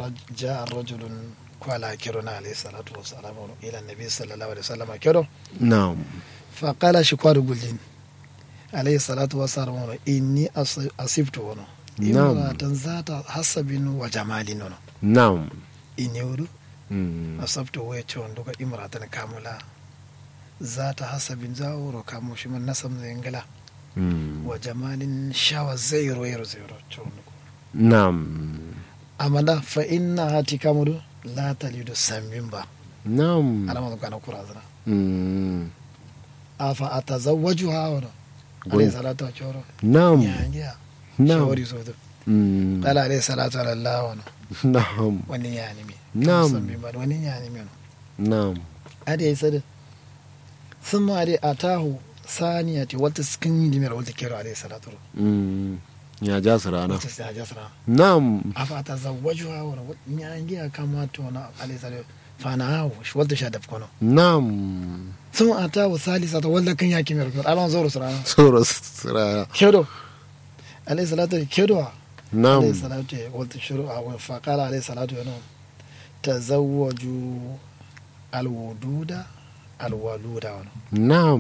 جاء الرجل قال كيرونا عليه الصلاة والسلام إلى النبي صلى الله عليه وسلم كيرو na'am فقال شكوار قلين عليه الصلاة والسلام إني أص- أصبت ونو نعم. امرأة ذات حسب وجمال ونو na'am إني ورو Mm. أصبت ويتشون دوكا امرأة كاملة ذات حسب زاورو كامو شمن نسم زينجلا Mm. وجمال شاوى زيرو يرو زيرو تشون na'am أما فإنها تكامل لا تلد سمين با na'am أنا ما كان كرازنا Mm. afa atazawwajuha wano Gon- alayhi salatu wachoro na'am yangia na'am shawari so do Mm. qala alayhi salatu ala allah wano na'am wani yani mi Na'am. Sambi ba wani yani mi wano na'am ade yi sada thumma ade atahu saniyati wata skin dimir wata kero alayhi salatu Mm. ya ja su rana wata sa jasra na'am afa atazawwajuha wano yangia kama to na alayhi salatu fana shi wata sha daf kono na'am thumma atahu salisata wala kan yaki mir alon zoro sura tsoro su rana kedo alayhi salatu kedo عليه na'am الصلاة قلت شروع فقال عليه الصلاة والسلام تزوجوا الودود الولود na'am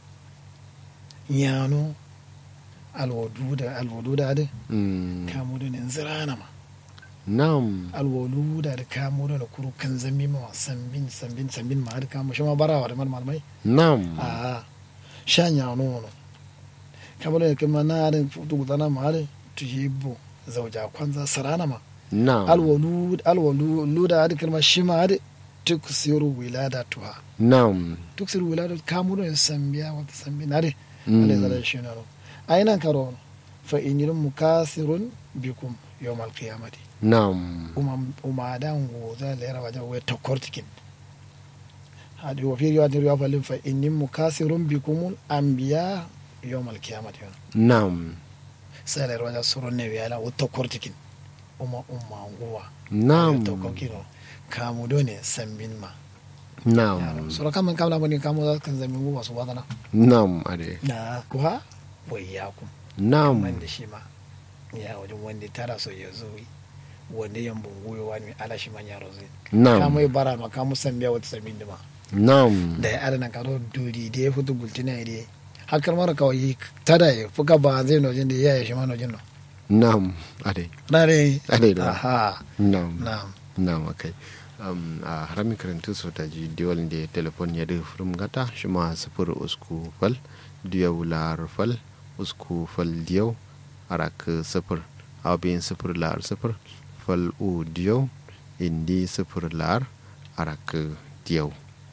يانو الودود الودود هذا Mm. كامودون انزرانا ما na'am الولود هذا كامودون كرو كان زمي ما سنبين سنبين سنبين ما هذا كام شو ما برا ولا ما مالمي na'am آه شان يانو كامودون كما نار تقولنا ما هذا تجيبو زوجة كwanza سرانا ما na'am alwalud alwalud hadi kalma shima hadi tuksiru wiladatuha na'am tuksiru wiladatu kamudo en sambiya wata sambi nade Mm. ale zara shina no ainan karo fa inilum mukasirun bikum yawm alqiyamati na'am umam umadan goza lera waja we tokortikin hadi wa fi riwayatin riwaya falin fa inni mukasirun bikum anbiya yawm alqiyamati na'am sai lera waja surun ne wiyala wa tokortikin uma umma nguwa na'am to kokino kamudo ne sambin ma na'am sura kaman kamla mani kamu za kan zami mu wasu wadana na'am ade na kuwa wayyakum na'am man da shi ma ya wajen wanda tara so ya zo wanda yan bunguyo wani ala shi man yaro zai na'am kamu ya bara ma kamu sambiya wata sambin da ma na'am da ya adana karo duri da ya fito gultina ya dai hakar mara kawai tada ya fuka ba zai nojin da ya yi shi ma nojin no na'am ade na dai ade da aha na'am na'am na'am akai um, a harami karantu so ta ji diwal da telefon ya da furum gata shi ma sifir usku fal diyau lar fal usku fal diyau arak sifir abin sifir lar sifir fal u diyau indi sifir lar arak diyau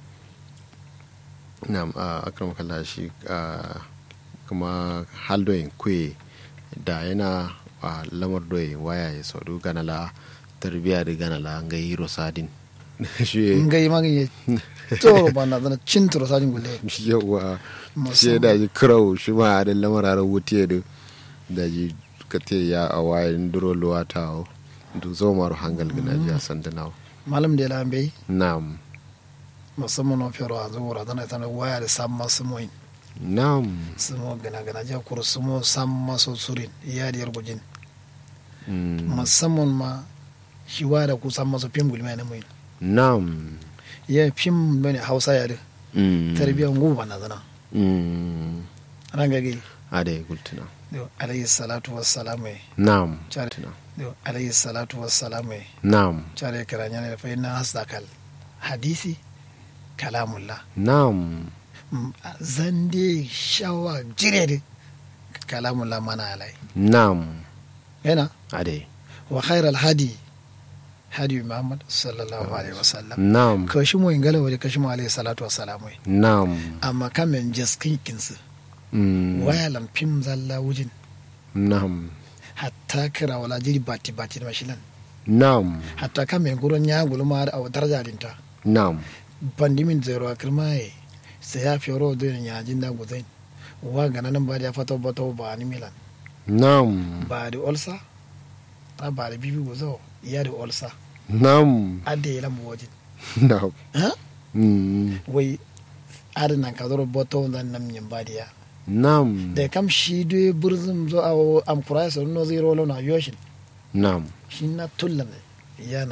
na'am a akram kalla shi a kuma haldoyin kwe da yana a lamar doyin waya ya saudu ganala tarbiya da ganala ga hiro sadin shi ngai magin ya to ba na zana cin turo sajin gulle yawa shi Musamman. da ji kirau shi ma da lamar ara wuce da da ji kate ya a wayan duro luwa ta o du zo maru hangal gina ji a sandana malam da la bai na'am musamman na fiyarwa a zuwa tana tana waya da sam masu moyin na'am sumo gana gana ja kuru sumo sam maso surin iya da yargujin Mm. musamman ma shi waya da ku sam maso fim gulma na moyin na'am ya fim bane hausa ya da Mm. tarbiyyar guba na zana Mm. ran gage ade gultuna yau alayhi salatu wassalamu ya na'am Chare. Gultuna. yau alayhi salatu wassalamu ya na'am care kiranya ne fa inna hasdakal hadisi kalamullah na'am Mm, zande shawa jire da kalamullah mana alai na'am yana ade wa khairal hadi hadi muhammad sallallahu alaihi wasallam na'am kashi mu ingala wani kashi mu alaihi salatu wassalamu na'am amma kamen jaskin kinsu Mm. waya lamfim zalla wujin na'am hatta kira wala jiri bati bati da mashilan na'am hatta kamen gurin ya gulma da daraja dinta na'am bandimin zero akirmaye sai ya fioro da ya jin da guzain wa gana nan ba da ya fata bata ba ni milan na'am ba da olsa a ba da bibi guzo ya da olsa na'am adda ya lambu wajin na'am ha Mm. wai adana ka zoro boto dan nam nyin badiya na'am da kam shi de burzum zo a am kurai so no zero lo na yoshin na'am shi na tullan ya